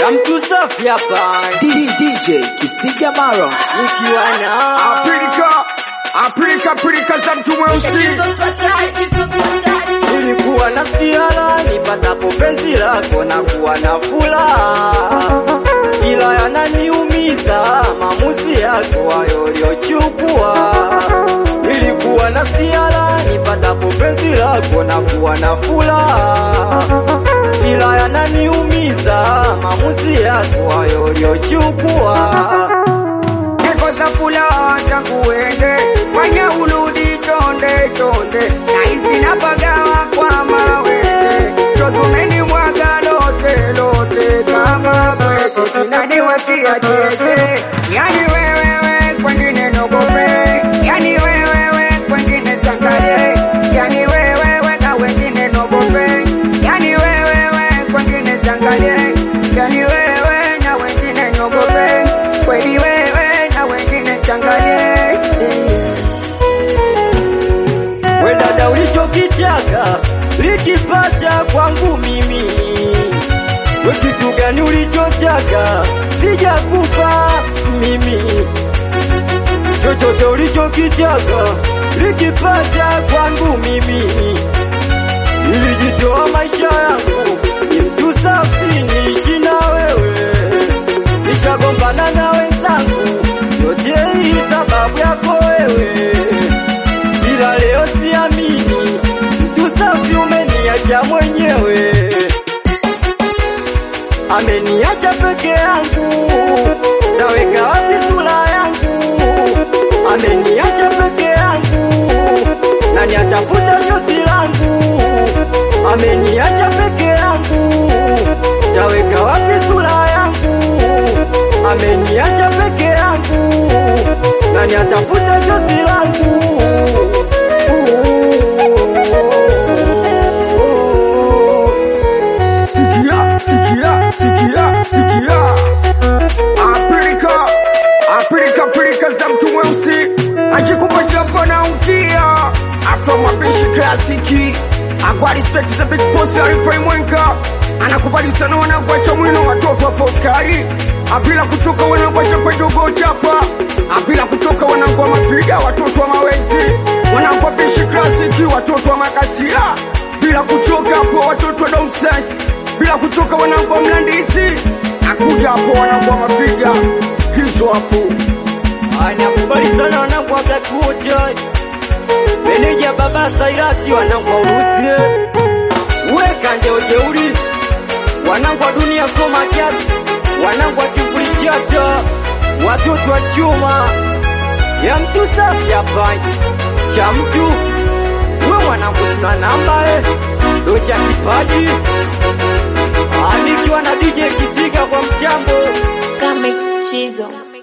ya mtu safi hapa DJ Kisiga Maro nikiwa na Afrika, Afrika, Afrika za mtu mweusi. nilikuwa na siara nipatapo penzi lako na kuwa na furaha, ila yananiumiza maamuzi yako hayo uliochukua. Nilikuwa na siara nipatapo penzi lako na kuwa na furaha, ila yananiumiza maamuzi yako hayo uliochukua. Nikosa furaha tangu uende, fanya urudi tonde tonde, nahisi napagawa kwa mawete, tozumeni mwaga lote lote kama pete, sinaniwatia chete, yani wewewe kwengine nogope, yani wewewe kwengine sangaye, yani wewewe na wengine nogope, yani wewewe kwengine sangaye, yani wewe na wengine nogope, kweli wewe na wengine sangaye. We dada, ulichokitaka likipata kwangu mimi, we kitu gani ulichotaka sijakupa mimi, chochote ulichokitaka likipata kwangu mimi, nilijitoa maisha yangu ni mtu safi, niishi na wewe, nishagombana na wenzangu, yote hii sababu yako wewe ila leo siamini, mtu safi umeniacha mwenyewe, ameniacha peke yangu, taweka wapi sura yangu? Ameniacha peke yangu, nani atafuta josi langu? Ameniacha peke yangu, taweka wapi sura yangu? Ameniacha peke yangu, nani atafuta josi langu? Sikia, sikia, sikia, sikia. Afrika, Afrika, Afrika za mtu mweusi ajikupa japo na ukia afro mapishi klasiki akwa respect za big boss Arifai Mwenka anakubali sana wanagwacha mwino watoto wa Foskari apila kutoka wanagwacha pedogo chapa apila kutoka wanangwa mafiga watoto wa mawezi wanangwa bishi klasiki watoto wa makasia bila kuchoka hapo watoto wa domses bila kuchoka wanangwa mlandisi akuja hapo wanangwa mafiga hizo hapo anakubali sana wanangu wa Blackwood, meneja baba Sairati, wanangu wa Urusi, weka ndio jeuri, wanangu wa dunia soma kiasi, wanangu wa kivuli chata, watoto wa chuma ya mtu safi hapa cha mtu we mwanangu, sina namba eh, ndo cha kipaji anikiwa na DJ Kisiga kwa mchambo Comics Chizo.